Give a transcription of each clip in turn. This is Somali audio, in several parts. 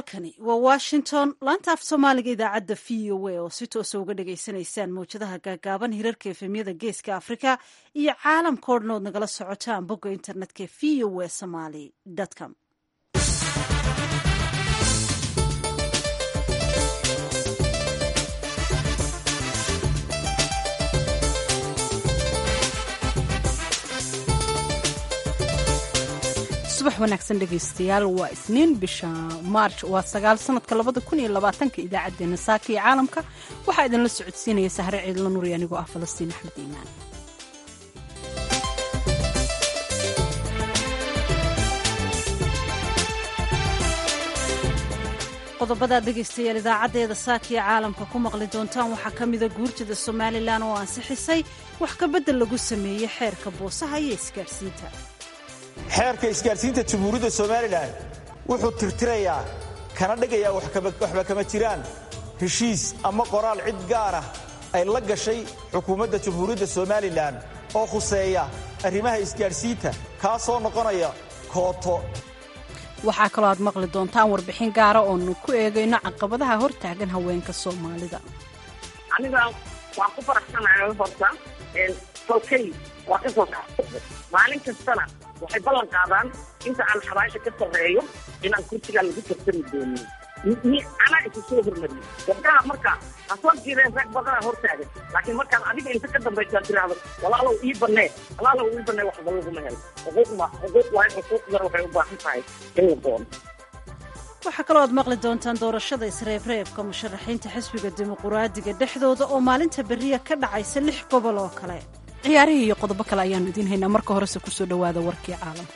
halkani waa washington laanta af soomaaliga idaacadda v o a oo si toosa uga dhagaysanaysaan mawjadaha gaagaaban hirarka efemyada geeska afrika iyo caalamka o dhan ood nagala socotaan bogga internetka v o a somaly com subax wanaagsan dhegaystayaal waa isniin bisha maarj waa sagaal sanadka labada kun iyo labaatanka idaacaddeenna saaka iyo caalamka waxaa idinla socodsiinaya sahre ciidla nuri anigoo ah falastiin axmed iimaan qodobadaad dhegaystayaal idaacaddeeda saakiya caalamka ku maqli doontaan waxaa ka mida guurtida somalilan oo ansixisay wax kabedel lagu sameeyey xeerka boosaha iyo isgaadhsiinta xeerka isgaadhsiinta jamhuuriyadda somalilan wuxuu tirtirayaa kana dhigayaa waxba kama jiraan heshiis ama qoraal cid gaar ah ay la gashay xukuumadda jamhuuriyadda somalilan oo khuseeya arrimaha isgaadhsiinta kaasoo noqonaya kooto waxaa kaloo aad maqli doontaan warbixin gaara oonu ku eegayno caqabadaha hortaagan haweenka soomaalida aniga waan ku faraxsanahay horta tolkay waa ka soo maalin kastana waxay ballan qaadaan inta aan xabaasha ka sarreeyo inaan kursigaa lagu tartami doonin anaa isu soo hormariyey gabdhaha marka ha soo jireen rag badanaa hortaagan laakiin markaad adiga inta ka dambaysaa tiraahdo walaalow ii bannee walaalow ii bannee waxba laguma helo xuquuqma xuquuq waayo xuquuqdana waxay u baahan tahay in la doono waxaa kaloo aad maqli doontaan doorashada isreebreebka musharaxiinta xisbiga dimuquraadiga dhexdooda oo maalinta beriya ka dhacaysa lix gobol oo kale ciyaarihii iyo qodobo kale ayaannu idiin haynaa marka horese kusoo dhowaada warkii caalamka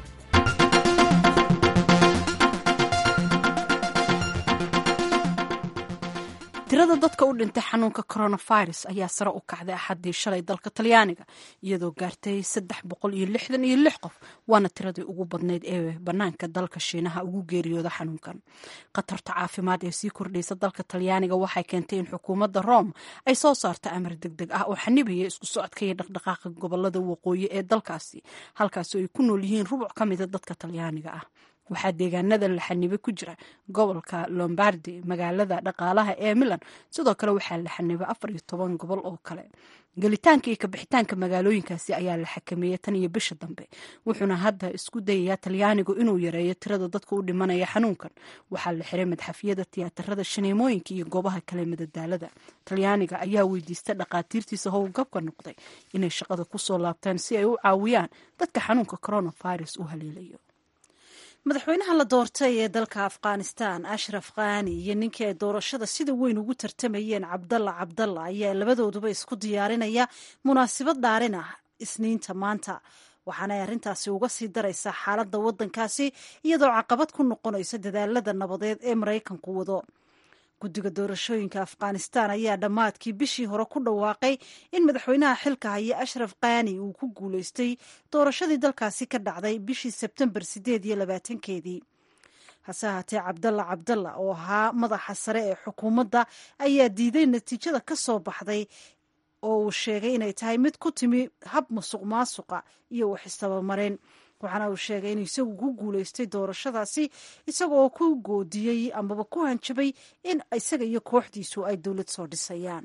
tirada dadka u dhintay xanuunka coronavirus ayaa sare u kacday axaddii shalay dalka talyaaniga iyadoo gaartay saddex boqol iyo lixdan iyo lix qof waana tiradii ugu badnayd ee bannaanka dalka shiinaha ugu geeriyooda xanuunkan khatarta caafimaad ee sii kordhaysa dalka talyaaniga waxay keentay in xukuumadda rome ay soo saarto amar deg deg ah oo xanibaya isku socodka iyo dhaqdhaqaaqa gobolada waqooyi ee dalkaasi halkaasoo ay ku nool yihiin rubuc ka mida dadka talyaaniga ah waxaa deegaanada la xanibay ku jira gobolka lombardi magaalada dhaqaalaha ee milan sidoo kale waxaa la xanibay afar iyo toban gobol oo kale gelitaanka iyo kabixitaanka magaalooyinkaasi ayaa la xakameeyey tan iyo bisha dambe wuxuuna hadda isku dayayaa talyaanigu inuu yareeyo tirada dadka u dhimanaya xanuunkan waxaa la xiray madxafyada tiyaatarada shaneemooyinka iyo goobaha kale madadaalada talyaaniga ayaa weydiista dhaqaatiirtiisa howlgabka noqday inay shaqada kusoo laabtaan si ay u caawiyaan dadka xanuunka coronavirus u haleelayo madaxweynaha la doortay ee dalka afghanistan ashraf khani iyo ninkii ay doorashada sida weyn ugu tartamayeen cabdalla cabdalla ayaa labadooduba isku diyaarinaya munaasabad dhaarin ah isniinta maanta waxaanay arrintaasi uga sii daraysaa xaaladda waddankaasi iyadoo caqabad ku noqonaysa dadaalada nabadeed ee maraykanku wado guddiga doorashooyinka afghanistan ayaa dhammaadkii bishii hore ku dhawaaqay in madaxweynaha xilka haya ashraf khani uu ku guulaystay doorashadii dalkaasi ka dhacday bishii sebtembar sideed iyo labaatankeedii hase ahaatee cabdalla cabdalla oo ahaa madaxa sare ee xukuumadda ayaa diiday natiijada ka soo baxday oo uu sheegay inay tahay mid ku timi hab musuq maasuqa iyo wax istabamarin waxaana uu sheegay inuu isagu ku guulaystay doorashadaasi isagaoo ku goodiyey amaba ku hanjabay in isaga iyo kooxdiisu ay dowlad soo dhisayaan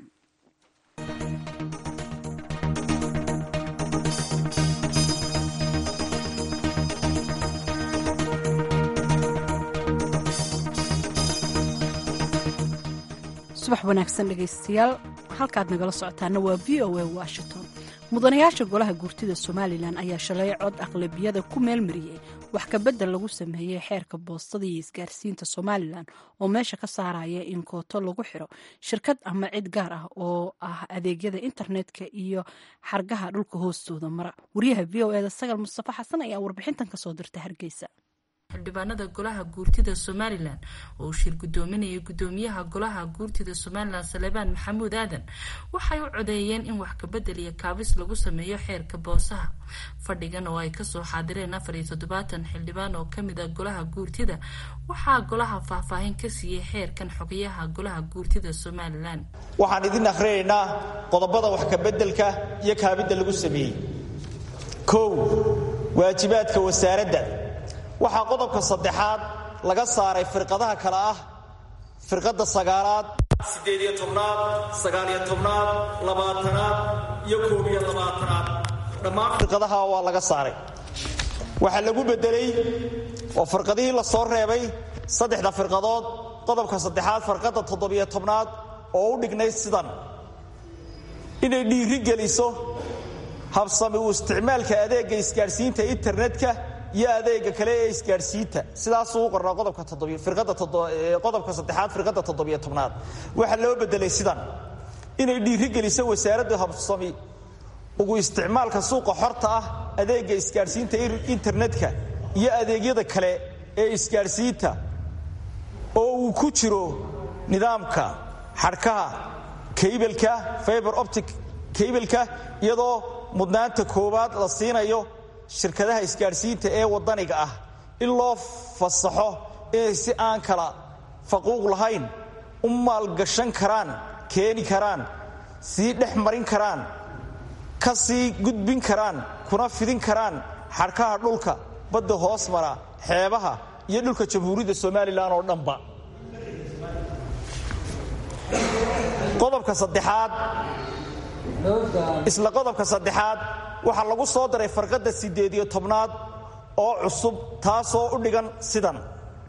subax wanaagsan dhegaystayaal halkaad nagala socotaana waa v o a washington mudanayaasha golaha guurtida somalilan ayaa shalay cod aqlabiyada ku meelmariyey wax kabedel lagu sameeyey xeerka boostada iyo isgaarsiinta somalilan oo meesha ka saaraya in kooto lagu xiro shirkad ama cid gaar ah oo ah adeegyada internetka iyo xargaha dhulka hoostooda mara wariyaha v o eda sagal mustafa xasan ayaa warbixintan kasoo dirta hargeysa xildhibaanada golaha guurtida somalilan oo uu shir gudoominayay gudoomiyaha golaha guurtida somalilan salebaan maxamuud aadan waxay u codeeyeen in wax kabedel iyo kaabis lagu sameeyo xeerka boosaha fadhigan oo ay kasoo xaadireen afar iyo toddobaatan xildhibaan oo kamid a golaha guurtida waxaa golaha faahfaahin ka siiyey xeerkan xogayaha golaha guurtida somalilan waxaan idin akrinaynaa qodobada wax kabedelka iyo kaabidda lagu sameeyey kow waajibaadka wasaaradda waxaa qodobka saddexaad laga saaray firqadaha kale ah firqadda sagaalaad siddeed iyo tobnaad sagaaliyo tobnaad labaatanaad iyo koob iyo labaatanaad dhammaan firqadaha waa laga saaray waxaa lagu beddelay oo firqadihii la soo reebay saddexda firqadood qodobka saddexaad farqadda toddobiyo tobnaad oo u dhignayd sidan inay dhiiri geliso habsami u isticmaalka adeegga isgaadhsiinta internetka iyo adeega kale ee isgaadhsiinta sidaasuu u qornaa qodobka qodobka saddexaad firqadda toddobiyo tobnaad waxaa loo bedelay sidan inay dhiiri geliso wasaaraddu habsami ugu isticmaalka suuqa xorta ah adeegga isgaadhsiinta internetka iyo adeegyada kale ee isgaadhsiinta oo uu ku jiro nidaamka xadhkaha kaybalka fiber optic kaybalka iyadoo mudnaanta koowaad la siinayo shirkadaha isgaadhsiinta ee waddaniga ah in loo fasaxo inay si aan kala faquuq lahayn u maalgashan karaan keeni karaan sii dhex marin karaan ka sii gudbin karaan kuna fidin karaan xadhkaha dhulka badda hoos mara xeebaha iyo dhulka jamhuuriyadda somalilan oo dhanba qodobka saddexaad isla qodobka saddexaad waxaa lagu soo daray farqadda siddeed iyo tobnaad oo cusub taasoo u dhigan sidan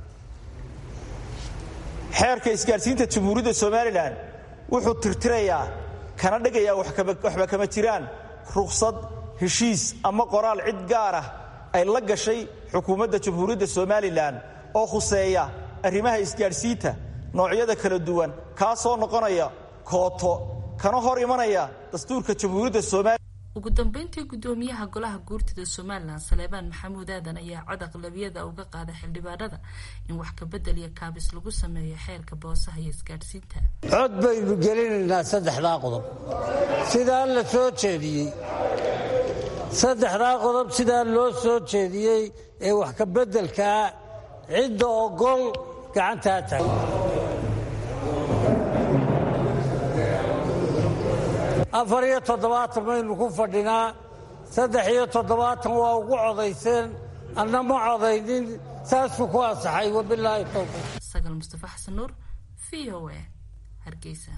xeerka isgaadhsiinta jamhuuriyadda somalilan wuxuu tirtirayaa kana dhigayaa waxba kama jiraan ruqsad heshiis ama qoraal cid gaar ah ay la gashay xukuumadda jamhuuriyadda somalilan oo khuseeya arrimaha isgaadhsiinta noocyada kala duwan kaasoo noqonaya kooto kana hor imanaya dastuurka jamhuuriyadda somalilan ugu dambeyntii gudoomiyaha golaha guurtida somalilan saleebaan maxamuud aadan ayaa cod aqlabiyada uga qaaday xildhibaanada in wax kabedel iyo kaabis lagu sameeyo xeerka boosaha iyo isgaadhsiinta cod baynu gelinaynaa saddexdaa qodob sidaa la soo jeediyey saddexdaa qodob sidaa loo soo jeediyey ee wax kabeddelkaa cidda ogol gacantaa taag afar iyo toddobaatan baynu ku fadhinaa saddex iyo toddobaatan waa ugu codayseen anna ma codaynin saasuu ku ansaxay wabilaahi towfiiq sagal mustafa xasan nuur v o a hargeysa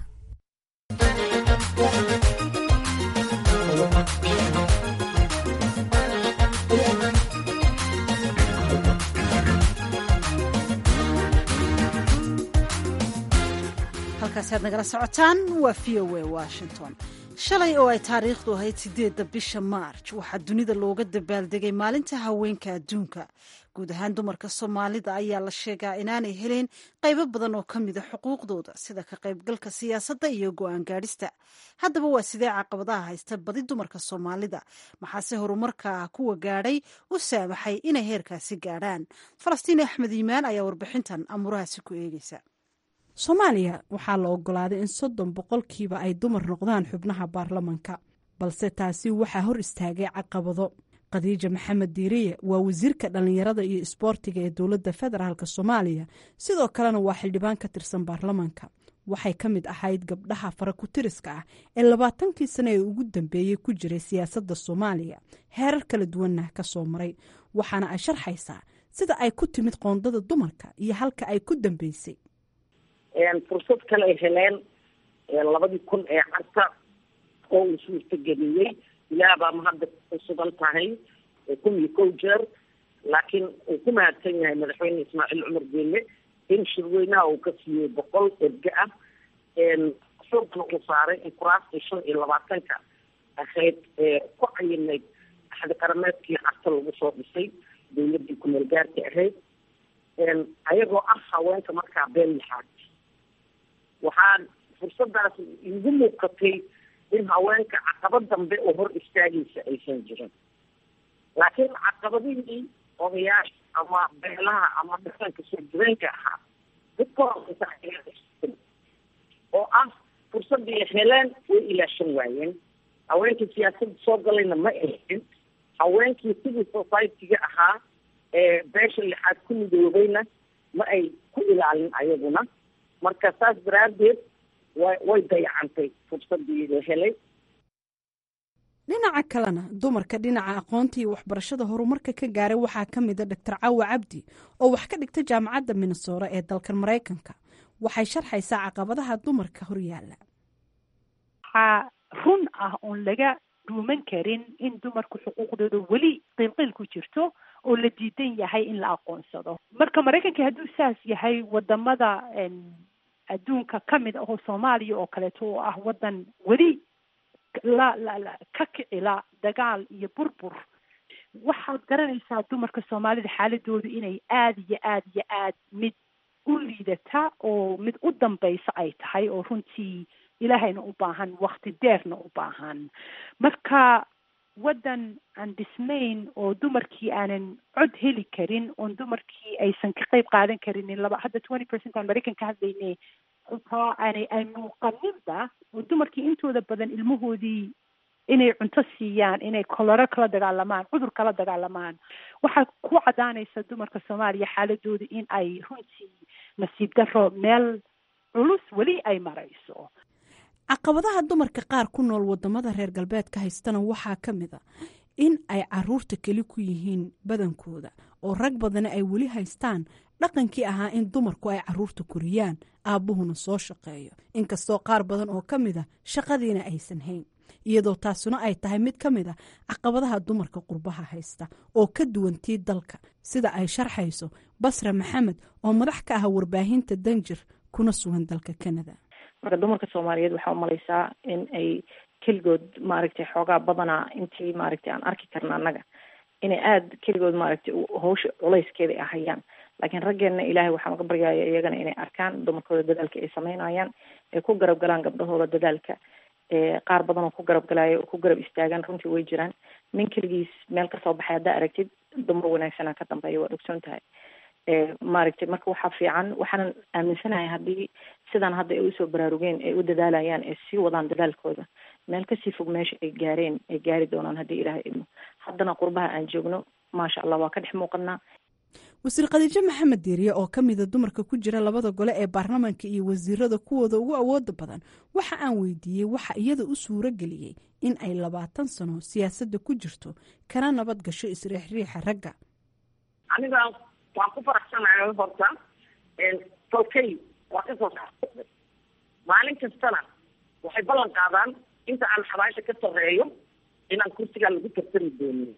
halkaasi aad nagala socotaan waa v o a washington shalay oo ay taariikhdu ahayd sideedda bisha maarj waxaa dunida looga dabaaldegay maalinta haweenka adduunka guud ahaan dumarka soomaalida ayaa la sheegaa inaanay heleen qaybo badan oo ka mida xuquuqdooda sida ka qaybgalka siyaasadda iyo go-aan gaadhista haddaba waa sidee caqabadaha haysta badi dumarka soomaalida maxaase horumarka kuwa gaadhay u saamaxay inay heerkaasi gaadhaan falastiin axmed iimaan ayaa warbixintan amuurahaasi ku eegeysa soomaaliya waxaa la ogolaaday in soddon boqolkiiba ay dumar noqdaan xubnaha baarlamanka balse taasi waxaa hor istaagay caqabado khadiija maxamed diiriye waa wasiirka dhallinyarada iyo isboortiga ee dowladda federaalk soomaaliya sidoo kalena waa xildhibaan ka tirsan baarlamanka waxay ka mid ahayd gabdhaha farakutiriska ah ee labaatankii sane ee ugu dambeeyey ku jiray siyaasadda soomaaliya heerar kala duwanna ka soo maray waxaana ay sharxaysaa sida ay ku timid qoondada dumarka iyo halka ay ku dambeysay fursad kale ay heleen labadii kun ee carta oo uu suurtageliyey ilaah baa mahadda ku sugan tahay kun iyo kow jeer laakiin uu ku mahadsan yahay madaxweyne ismaaciil cumar geelle in shirweynaha uu ka siiyey boqol erge ah xoogna uu saaray in kuraastii shan iyo labaatanka ahayd ku cayinayd axdi qarameedkii carta lagu soo dhisay dawladdii kumeel gaarka ahayd ayagoo ah haweenka markaa been lixaad waxaa fursadaas igu muuqatay in haweenka caqabad dambe oo hor istaagaysa aysan jirin laakiin caqabadihii odayaasha ama beelaha ama dhaqanka soo jireenka ahaa dadka horeysa oo ah fursadii heleen way ilaashan waayeen haweenkii siyaasadda soo galayna ma ahin haweenkii civil society-ga ahaa ee beesha lixaad ku midoobayna ma ay ku ilaalin ayaguna marka saas daraaddeed wa way dayacantay fursadii la helay dhinaca kalena dumarka dhinaca aqoonta iyo waxbarashada horumarka ka gaaray waxaa ka mida doctor cawa cabdi oo wax ka dhigta jaamacadda minnesora ee dalkan maraykanka waxay sharxaysaa caqabadaha dumarka horyaala waxaa run ah oon laga dhuuman karin in dumarku xuquuqdooda weli qiilqiil ku jirto oo la diidan yahay in la aqoonsado marka maraykanka hadduu saas yahay wadamada adduunka ka mid ahoo soomaaliya oo kaleeto oo ah waddan weli la la la ka kicila dagaal iyo burbur waxaad garanaysaa dumarka soomaalida xaaladoodu inay aada iyo aada iyo aad mid u liidata oo mid u dambaysa ay tahay oo runtii ilaahayna u baahan wakti deerna u baahan marka waddan aan dhismayn oo dumarkii aanan cod heli karin oon dumarkii aysan ka qeyb qaadan karinin laba hadda twenty percent aan maraykan ka hadlayne xitaa aanay ay muuqaninba oo dumarkii intooda badan ilmahoodii inay cunto siiyaan inay kolero kala dagaalamaan cudur kala dagaalamaan waxaa ku cadaanaysa dumarka soomaaliya xaaladooda in ay runtii nasiib daro meel culus weli ay marayso caqabadaha dumarka qaar ku nool wadamada reer galbeedka haystana waxaa ka mid a in ay caruurta keli ku yihiin badankooda oo rag badani ay weli haystaan dhaqankii ahaa in dumarku ay caruurta koriyaan aabbuhuna soo shaqeeyo inkastoo qaar badan oo ka mid a shaqadiina aysan hayn iyadoo taasuna ay tahay mid ka mid a caqabadaha dumarka qurbaha haysta oo ka duwantii dalka sida ay sharxayso basra maxamed oo madax ka ah warbaahinta danjir kuna sugan dalka canada marka dumarka soomaaliyeed waxaa umalaysaa in ay keligood maaragtay xoogaa badanaa intii maaragtay aan arki karna annaga inay aada keligood maaragtay hawsha culayskeeda ay hayaan laakiin raggeenna ilaahay waxaan uga baryaya iyagana inay arkaan dumarkooda dadaalka ay sameynayaan ay ku garab galaan gabdhahooda dadaalka qaar badan oo ku garab galaayo oo ku garab istaagaan runtii way jiraan nin keligiis meel kasoo baxay haddaa aragtid dumar wanaagsanaa ka dambeeya waad ogsoon tahay maaragtay marka waxaa fiican waxaanan aaminsanahay haddii sidaan hadda ay usoo baraarugeen ay u dadaalayaan ay sii wadaan dadaalkooda meel kasii fog meesha ay gaareen ay gaari doonaan haddii ilaahay idmo haddana qurbaha aan joogno maasha allah waa ka dhex muuqanaa wasiir khadiijo maxamed diiriye oo ka mida dumarka ku jira labada gole ee baarlamaanka iyo wasiirada kuwooda ugu awooda badan waxa aan weydiiyey waxa iyada u suuro geliyey in ay labaatan sano siyaasadda ku jirto kana nabad gasho isriixriixa ragga aniga waan ku faraxsanahay horta tolkay waa kasoo kaxsada maalin kastana waxay ballan qaadaan inta aan xabaasha ka sarreeyo inaan kursigaa lagu tartami doonin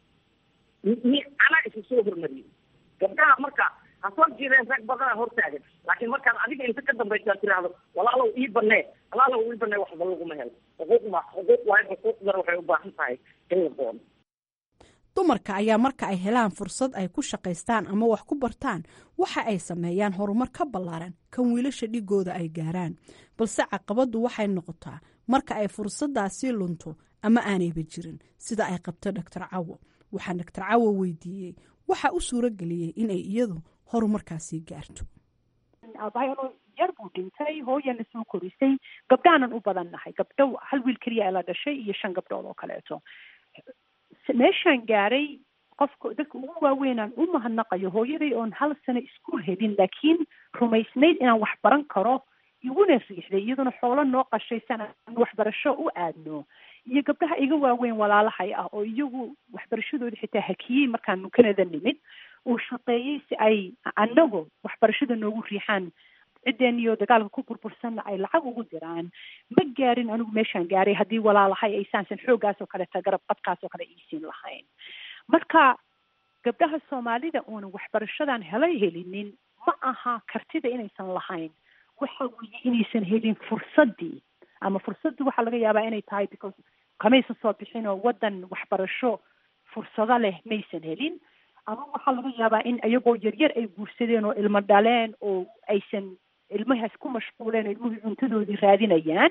mi anaa isu soo hormariyey gabdhaha marka ha soo jireen rag badana hortaagan laakiin markaad adiga inta ka dambaysaa tiraahdo walaalow ii banee walaalow ii banee waxba laguma helo xuquuq ma xuquuq waayo xuquuqdana waxay u baahan tahay in la doono dumarka ayaa marka ay helaan fursad ay ku shaqaystaan ama wax ku bartaan waxa ay sameeyaan horumar ka ballaaran kan wiilasha dhigooda ay gaaraan balse caqabaddu waxay noqotaa marka ay fursaddaasii lunto ama aanayba jirin sida ay qabto doctor cawo waxaan doctor cawo weydiiyey waxa u suuro geliyey inay iyadu horumarkaasii gaarto aabahayano yar buu dhintay hooyana soo korisay gabdhaanan u badannahay gabdho hal wiil keliya la dhashay iyo shan gabdhood oo kaleeto meeshaan gaaray qofka dadka ugu waaweynaan u mahadnaqayo hooyaday oon hal sano iskuol helin laakiin rumaysnayd inaan wax baran karo iguna riixday iyaduna xoolo noo qashaysan aan waxbarasho u aadno iyo gabdhaha iga waaweyn walaalahay ah oo iyagu waxbarashadooda xitaa hakiyey markaanu canada nimid uu shaqeeyey si ay anagu waxbarashada noogu riixaan ciddeeniyo dagaalka ku burbursanna ay lacag ugu diraan ma gaarin anigu meeshaan gaaray haddii walaalahay ay saansan xooggaas oo kaleta garab qadkaas oo kale iisiin lahayn marka gabdhaha soomaalida uunan waxbarashadan helay helinin ma aha kartida inaysan lahayn waxa weeye inaysan helin fursaddii ama fursaddu waxaa laga yaabaa inay tahay because kamaysan soo bixin oo waddan waxbarasho fursado leh maysan helin ama waxaa laga yaabaa in iyagoo yaryar ay guursadeen oo ilmo dhaleen oo aysan ilmahaas ku mashquuleen oo ilmuhii cuntadoodii raadinayaan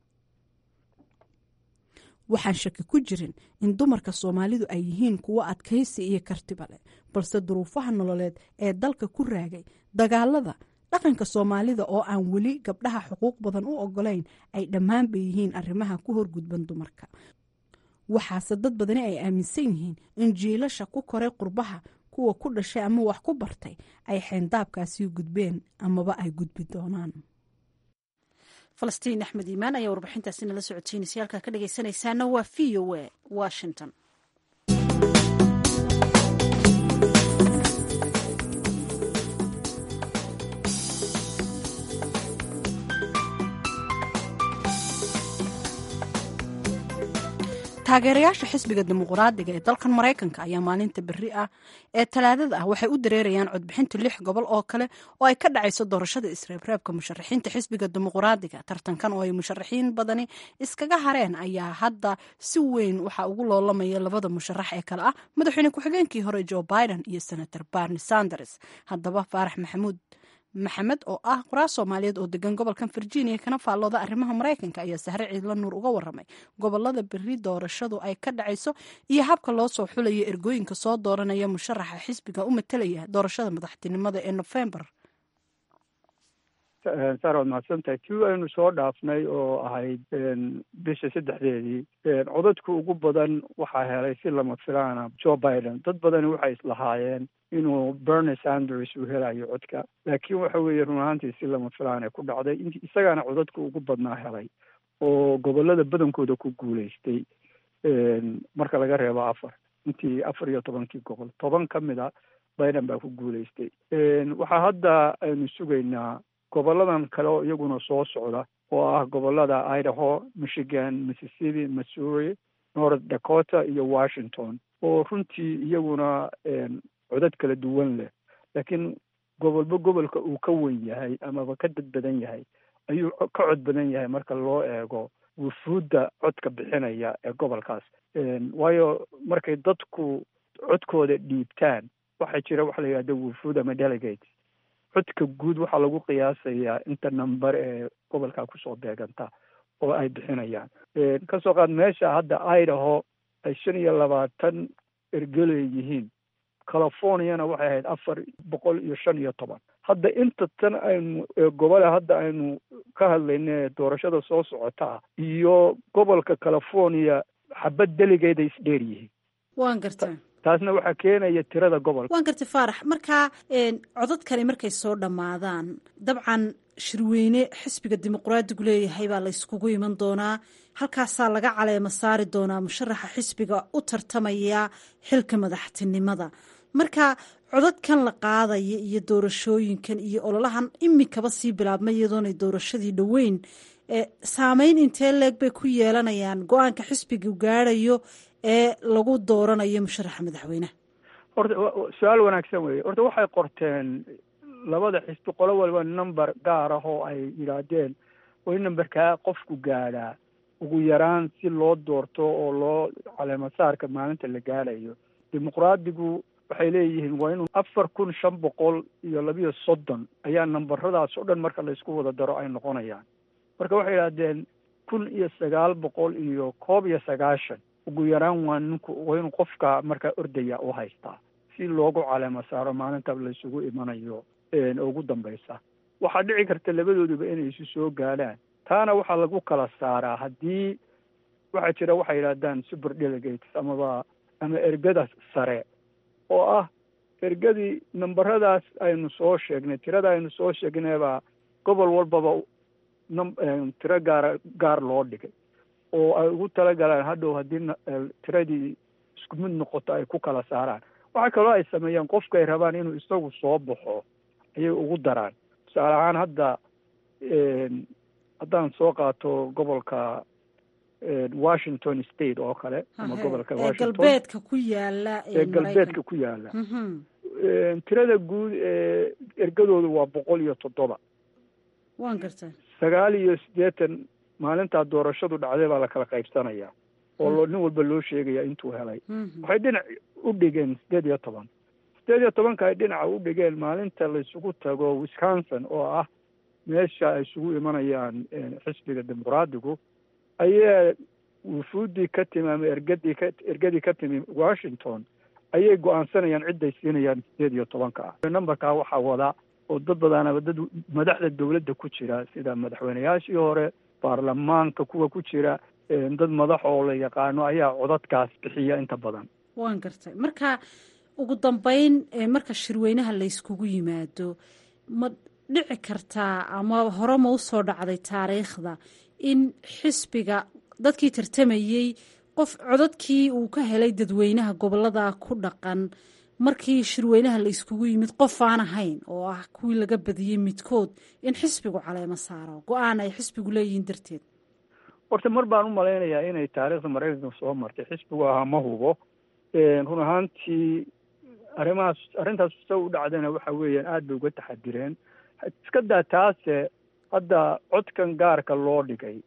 waxaan shaki ku jirin in dumarka soomaalidu ay yihiin kuwo adkaysi iyo kartiba leh balse duruufaha nololeed ee dalka ku raagay dagaalada dhaqanka soomaalida oo aan weli gabdhaha xuquuq badan u ogolayn ay dhammaanba yihiin arrimaha ku horgudban dumarka waxaase dad badani ay aaminsan yihiin in jiilasha ku koray qurbaha kuwa ku dhashay ama wax ku bartay ay xeendaabkaasii gudbeen amaba ay gudbi doonaan falastiin axmed iimaan ayaa warbixintaasi nala socotiinaysa halkaa ka dhegaysanaysaana waa v o a washington taageerayaasha xisbiga dimuqraadiga ee dalkan maraykanka ayaa maalinta beri ah ee talaadada ah waxay u dareerayaan codbixinta lix gobol oo kale oo ay ka dhacayso doorashada isreebreebka musharaxiinta xisbiga dimuqraadiga tartankan oo ay musharaxiin badani iskaga hareen ayaa hadda si weyn waxaa ugu loolamaya labada musharax ee kale ah madaxweyne ku-xigeenkii hore joe biden iyo senator barni sanders haddaba faarax maxamuud maxamed oo ah qoraal soomaaliyeed oo degan gobolkan virginia kana faallooda arrimaha maraykanka ayaa sahre ciidla nuur uga waramay gobolada beri doorashadu ay ka dhacayso iyo habka loo soo xulayo ergooyinka soo dooranaya musharaxa xisbiga u matalaya doorashada madaxtinimada ee nofembar saar waad mahadsantahay tii aynu soo dhaafnay oo ahayd bisha saddexdeedii codadka ugu badan waxaa helay si lama filaana joe biden dad badani waxay islahaayeen inuu bernie sanders uu helayo codka laakiin waxa weeye run ahaantii si lama filaana ku dhacday int isagaana codadka ugu badnaa helay oo gobolada badankooda ku guulaystay marka laga reebo afar intii afar iyo tobankii gobol toban ka mid a biden baa ku guulaystay waxaa hadda aynu sugaynaa goboladan kale oo iyaguna soo socda oo ah gobolada idaho michigan mississippi missouri north dakota iyo washington oo runtii iyaguna codad kala duwan leh laakiin gobolba gobolka uu ka wen yahay amaba ka dad badan yahay ayuu ka cod badan yahay marka loo eego wufuudda codka bixinaya ee gobolkaas waayo markay dadku codkooda dhiibtaan waxaa jira waxa la yidhahda wufuud ama delegate codka guud waxaa lagu qiyaasayaa inta number ee gobolkaa kusoo beeganta oo ay bixinayaan kasoo qaad meesha hadda idaho ay shan iyo labaatan ergeley yihiin californiana waxay ahayd afar boqol iyo shan iyo toban hadda inta tan aynu gobole hadda aynu ka hadlayna doorashada soo socota iyo gobolka california xabad deligeeda isdheer yihiin waan garta taasna waxaa keenaya tirada gobolka waan gartay faarax markaa codadkani markay soo dhammaadaan dabcan shirweyne xisbiga dimuqraadigu leeyahay baa la yskugu iman doonaa halkaasaa laga caleemo saari doonaa musharaxa xisbiga u tartamaya xilka madaxtinimada marka codadkan la qaadaya iyo doorashooyinkan iyo ololahan imikaba sii bilaabmay iyadoonay doorashadii dhoweyn saameyn intee leeg bay ku yeelanayaan go-aanka xisbigu gaadhayo ee lagu dooranayo musharaxa madaxweyneha horta su-aal wanaagsan weeye horta waxay qorteen labada xisbi qolo walba number gaar ah oo ay yidhaahdeen waa in numberkaa qofku gaadhaa ugu yaraan si loo doorto oo loo caleemasaarka maalinta la gaadhayo dimuqraadigu waxay leeyihiin waa inuu afar kun shan boqol iyo labiyo soddon ayaa nambaradaas oo dhan marka laysku wada daro ay noqonayaan marka waxay yidhahdeen kun iyo sagaal boqol iyo koob iyo sagaashan ugu yaraan waa ninku waa inuu qofka markaa ordaya u haystaa si loogu caleemo saaro maalinta laysugu imanayo ugu dambaysa waxaa dhici karta labadooduba inay isu soo gaadhaan taana waxaa lagu kala saaraa haddii waxaa jira waxay yidhahdaan super delegates amaba ama ergada sare oo ah ergadii nambaradaas aynu soo sheegnay tirada aynu soo sheegnaybaa gobol walbaba tiro gaara gaar loo dhigay oo ay ugu talagalaan hadhow haddii tiradii isku mid noqoto ay ku kala saaraan waxaa kaloo ay sameeyaan qofka ay rabaan inuu isagu soo baxo ayay ugu daraan tusaale ahaan hadda haddaan soo qaato gobolka washington state oo kale ama gobolka galbeedka ku yaala ee galbeedka ku yaala tirada guud ee ergadoodu waa boqol iyo toddoba waan garta sagaal iyo siddeetan maalintaa doorashadu dhacday baa la kala qaybsanayaa oo loo nin walba loo sheegaya intuu helay waxay dhinac u dhigeen siddeed iyo toban siddeed iyo tobanka ay dhinaca u dhigeen maalinta laysugu tago wisconsin oo ah meesha ay isugu imanayaan xisbiga dimuqraadigu ayaa wufuuddii ka timi ama ergadii ka ergadii ka timi washington ayay go-aansanayaan cidday siinayaan siddeed iyo tobanka ah numberkaa waxaa wada oo dad badanaba dad madaxda dawladda ku jira sida madaxweyneyaashii hore baarlamaanka kuwa ku jira dad madax oo la yaqaano ayaa codadkaas bixiya inta badan waan gartay marka ugu dambeyn marka shirweynaha layskugu yimaado ma dhici kartaa ama hore ma usoo dhacday taariikhda in xisbiga dadkii tartamayey qof codadkii uu ka helay dadweynaha gobolada ku dhaqan markii shirweynaha la iskugu yimid qof aan ahayn oo ah kuwii laga badiyey midkood in xisbigu caleemo saaro go-aan ay xisbigu leeyihiin darteed horta mar baan u malaynayaa inay taariikhda maraykanka soo martay xisbigu ahaa ma hubo run ahaantii arrimahaas arrintaas sa u dhacdana waxa weeyaan aada bay uga taxadireen iska daa taase hadda codkan gaarka loo dhigay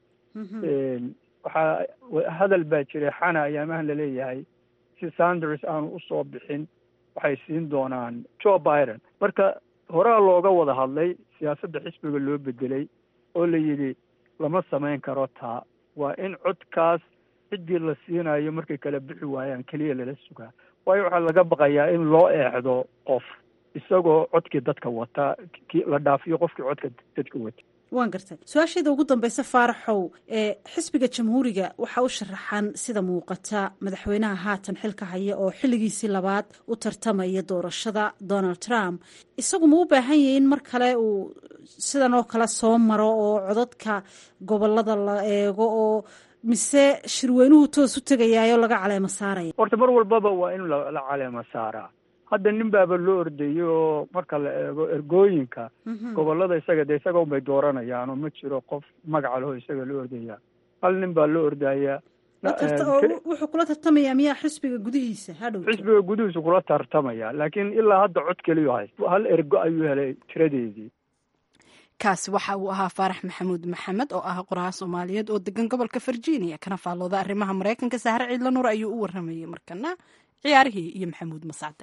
waxaa hadal baa jiray xana ayaamahan laleeyahay si sanders aanu usoo bixin waxay siin doonaan joe biden marka horaa looga wada hadlay siyaasadda xisbiga loo bedelay oo la yidhi lama samayn karo taa waa in codkaas ciddii la siinayo markay kala bixi waayaan keliya lala sugaa waayo waxaa laga baqayaa in loo eexdo qof isagoo codkii dadka wata la dhaafiyo qofkii codka dadka wata waan gartay su-aashayda ugu dambeysa faaraxow ee xisbiga jamhuuriga waxaa u sharaxan sida muuqata madaxweynaha haatan xilka haya oo xilligiisii labaad u tartamaya doorashada donald trump isagu ma u baahan yahay in mar kale uu sidan oo kale soo maro oo codadka gobolada la eego oo mise shirweynuhu toos u tegayaayo laga caleemo saaraya horta mar walbaba waa in la caleemo saaraa hadda nin baaba loo ordayay oo marka la eego ergooyinka gobolada isaga dee isaga unbay dooranayaan oo ma jiro qof magaca leho isaga loo ordaya hal nin baa loo ordayaa wuxuu kula tartamayaa miyaa xisbiga gudihiisa hadhow xisbiga gudihiisa kula tartamaya laakiin ilaa hadda cod keliyu hayst hal ergo ayuu helay tiradeedii kaasi waxa uu ahaa faarax maxamuud maxamed oo ah qoraha soomaaliyeed oo degan gobolka virginia kana faallooda arrimaha maraykanka sahre ciidla nuur ayuu u waramayey markana ciyaarihii iyo maxamuud masacde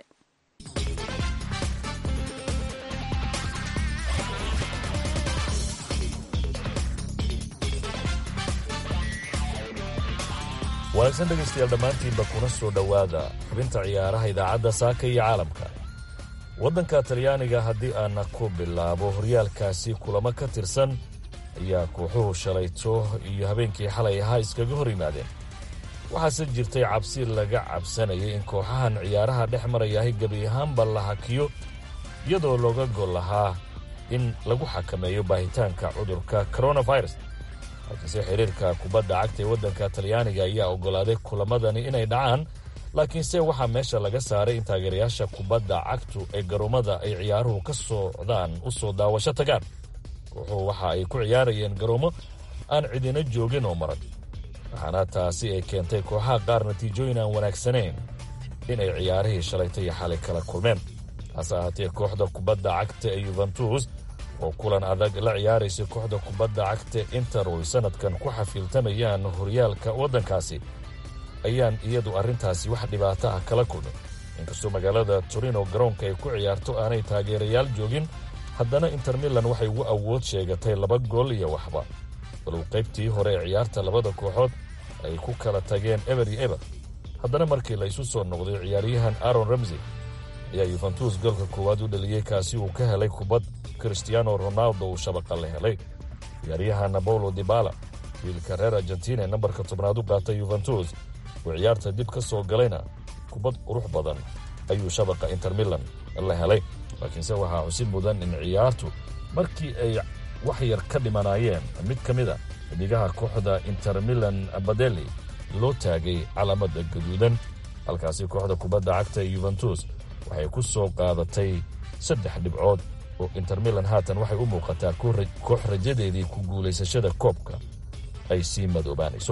wanaagsan dhegaystayaal dhammaantiinba kuna soo dhowaada xubinta ciyaaraha idaacadda saaka iyo caalamka waddanka talyaaniga haddii aana ku bilaabo horyaalkaasi kulamo ka tirsan ayaa kooxuhu shalayto iyo habeenkii xalay ahaa iskaga hor yimaadeen waxaase jirtay cabsi laga cabsanayay in kooxahan ciyaaraha dhex marayahay gebi ahaanba la hakiyo iyadoo looga gol lahaa in lagu xakameeyo baahitaanka cudurka koronafirus halkiise xiriirka kubadda cagta ee waddanka talyaaniga ayaa oggolaaday kulamadani inay dhacaan laakiinse waxaa meesha laga saaray in taageerayaasha kubadda cagtu ee garoomada ay ciyaaruhu ka socdaan u soo daawasho tagaan kooxuhu waxa ay ku ciyaarayeen garoomo aan cidina joogin oo maran waxaana taasi ay keentay kooxaha qaar natiijooyin aan wanaagsanayn inay ciyaarihii shalayta iyo xalay kala kulmeen hase ahaatee kooxda kubadda cagta ee yuventus oo kulan adag la ciyaaraysa kooxda kubadda cagta inter oo ay sannadkan ku xafiiltamayaan horyaalka waddankaasi ayaan iyadu arrintaasi wax dhibaato ah kala kulmin inkastoo magaalada torino garoonka ay ku ciyaarto aanay taageerayaal joogin haddana inter milan waxay ugu awood sheegatay laba gool iyo waxba walow qaybtii hore ee ciyaarta labada kooxood ay ku kala tageen eber iyo eber haddana markii la isu soo noqday ciyaaryahan aron ramsey ayaa yuventus goolka koowaad u dhaliyey kaasi uu ka helay kubad kristiano ronaldo uu shabaqa la helay ciyaaryahan paulo dibala wiilka reer argentina ee nambarka tobnaad u qaatay yuventus uu ciyaarta dib ka soo galayna kubad qurux badan ayuu shabaqa inter milan la helay laakiinse waxaa xusid mudan in ciyaartu markii ay wax yar ka dhimanaayeen mid ka mid a xidigaha kooxda inter milan badeli loo taagay calaamada gaduudan halkaasi kooxda kubadda cagta ee yuventus waxay ku soo qaadatay saddex dhibcood oo inter milan haatan waxay u muuqataa koox rajadeedii ku guulaysashada koobka ay sii madoobaanayso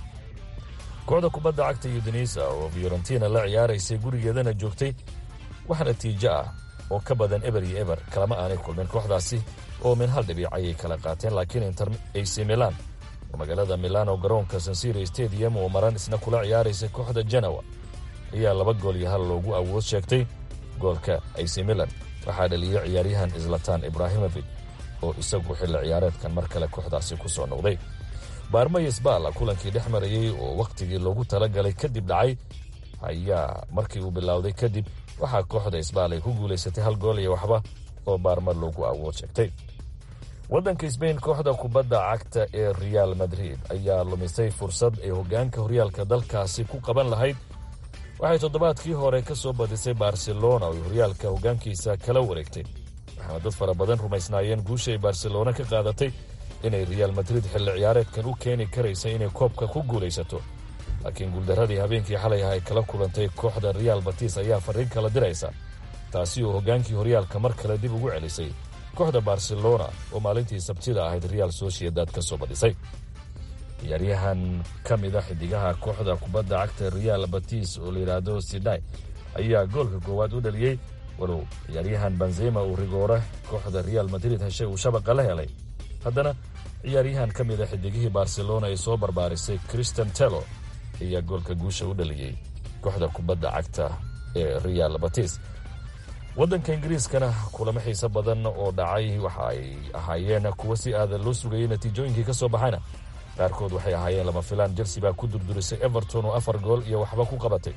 kooxda kubadda cagta yudenisa oo fiorentina la ciyaaraysay gurigeedana joogtay wax natiijo ah oo ka badan eber iyo eber kalama aanay kulmin kooxdaasi oo min hal dhibic ayay kala qaateen laakiin inter ac milan oo magaalada milano garoonka sansiri stadium oo maran isna kula ciyaaraysa kooxda janawa ayaa laba gool iyo hal loogu awood sheegtay goolka ac milan waxaa dhaliyey ciyaaryahan islatan ibrahimovic oo isagu xilli ciyaareedkan mar kale kooxdaasi ku soo noqday baarmayes baala kulankii dhex marayey oo wakhtigii loogu talagalay kadib dhacay ayaa markii uu bilowday kadib waxaa kooxda isbaal ay ku guulaysatay hal gool iyo waxba oo baarma loogu awood sheegtay waddanka sbain kooxda kubadda cagta ee real madrid ayaa lumisay fursad ay hoggaanka horyaalka dalkaasi ku qaban lahayd waxay toddobaadkii hore ka soo badisay barcelona oo horyaalka hoggaankiisa kala wareegtay waxaana dad fara badan rumaysnaayeen guusha ay barcelona ka qaadatay inay reaal madrid xilli ciyaareedkan u keeni karaysa inay koobka ku guulaysato laakiin guuldarradii habeenkii xalay ah ay kala kulantay kooxda reaal batis ayaa farriin kala diraysa taasi oo hoggaankii horyaalka mar kale dib ugu celisay kooxda barcelona oo maalintii sabtida ahayd reaal sociedad ka soo badhisay ciyaaryahan ka mida xidigaha kooxda kubadda cagta reaal batis oo layidhaahdo sidai ayaa goolka koowaad u dhaliyey walow ciyaaryahan benzema uu rigoore kooxda reaal madrid heshay uu shabaqa la helay haddana ciyaaryahan ka mida xidigihii barcelona ee soo barbaarisay christian telo ayaa goolka guusha u dhaliyey kooxda kubadda cagta ee reaal batis waddanka ingiriiskana kulamo xiise badan oo dhacay waxa ay ahaayeen kuwo si aadan loo sugayey natiijooyinkii ka soo baxayna qaarkood waxay ahaayeen lama filaan chelsea baa ku durdurisay everton oo afar gool iyo waxba ku qabatay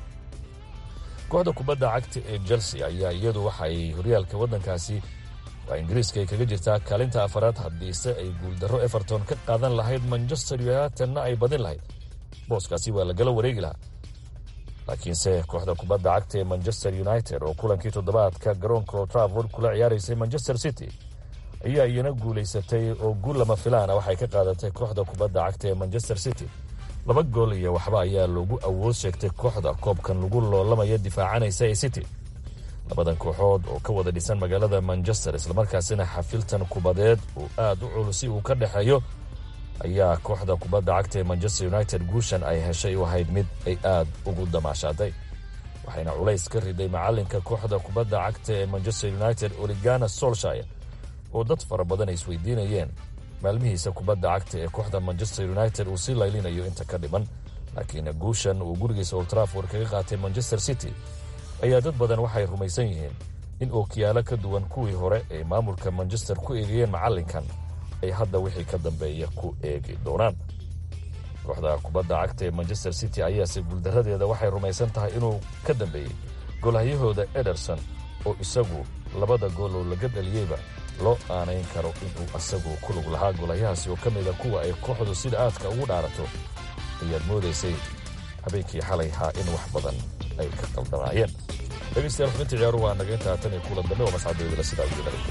kooxda kubadda cagta ee chelsea ayaa iyadu waxa ay horyaalka waddankaasi waa ingiriiska ay kaga jirtaa kaalinta afaraad haddiise ay guuldarro everton ka qaadan lahayd manchester unitedna ay badin lahayd booskaasi waa lagala wareegi lahaa laakiinse kooxda kubadda cagta ee manchester united oo kulankii toddobaadka garoonka traford kula ciyaaraysay manchester city ayaa iyana guulaysatay oo guul lama filaana waxay ka qaadatay kooxda kubadda cagta ee manchester city laba gool iyo waxba ayaa loogu awood sheegtay kooxda koobkan lagu loolamaya difaacanaysa ee city labadan kooxood oo ka wada dhisan magaalada manchester islamarkaasina xafiltan kubadeed uu aad u culusi uu ka dhexeeyo ayaa kooxda kubadda cagta ee manchester united guushan ay heshay u ahayd mid ay aad ugu damaashaaday waxayna culays ka riday macalinka kooxda kubadda cagta ee manchester united oligana solshire oo dad fara badan ay isweydiinayeen maalmihiisa kubadda cagta ee kooxda manchester united uu sii laylinayo inta ka dhiman laakiin guushan uu gurigiisa oltraford kaga qaatay manchester city ayaa dad badan waxay rumaysan yihiin in ookiyaalo ka duwan kuwii hore ay maamulka manchester ku eegayeen macalinkan ay hadda wixii ka dambeeya ku eegi doonaan kooxda kubadda cagta ee manchester city ayaase guuldaradeeda waxay rumaysan tahay inuu ka dambeeyey golhahyahooda ederson oo isagu labada gool oo laga dhaliyeyba loo aanayn karo inuu asagu ku lug lahaa golahyahaasi oo ka mida kuwa ay kooxdu sida aadka ugu dhaarato ayaad moodaysay habeenkii xalay haa in wax badan ay ka qaldamaayeen dhegeystayaal xubinta ciyaaru waa naga intaa tan iyo kulan dambe oo mascadeedala sidaa ugu dharay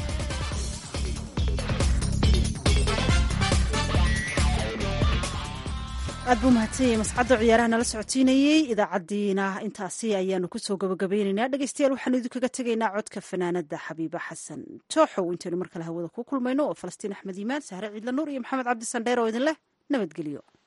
aad buu mahadsanyay mascadda ciyaaraha nala socotiinayey idaacaddiina intaasi ayaanu kusoo gabagabeynaynaa dhegeystayaal waxaanu idinkaga tegaynaa codka fanaanada xabiiba xasan tooxow intaynu mar kale hawada ku kulmayno oo falastiin axmed iimaan sahre ciidla nuur iyo maxamed cabdi sandheer oo idin leh nabadgelyo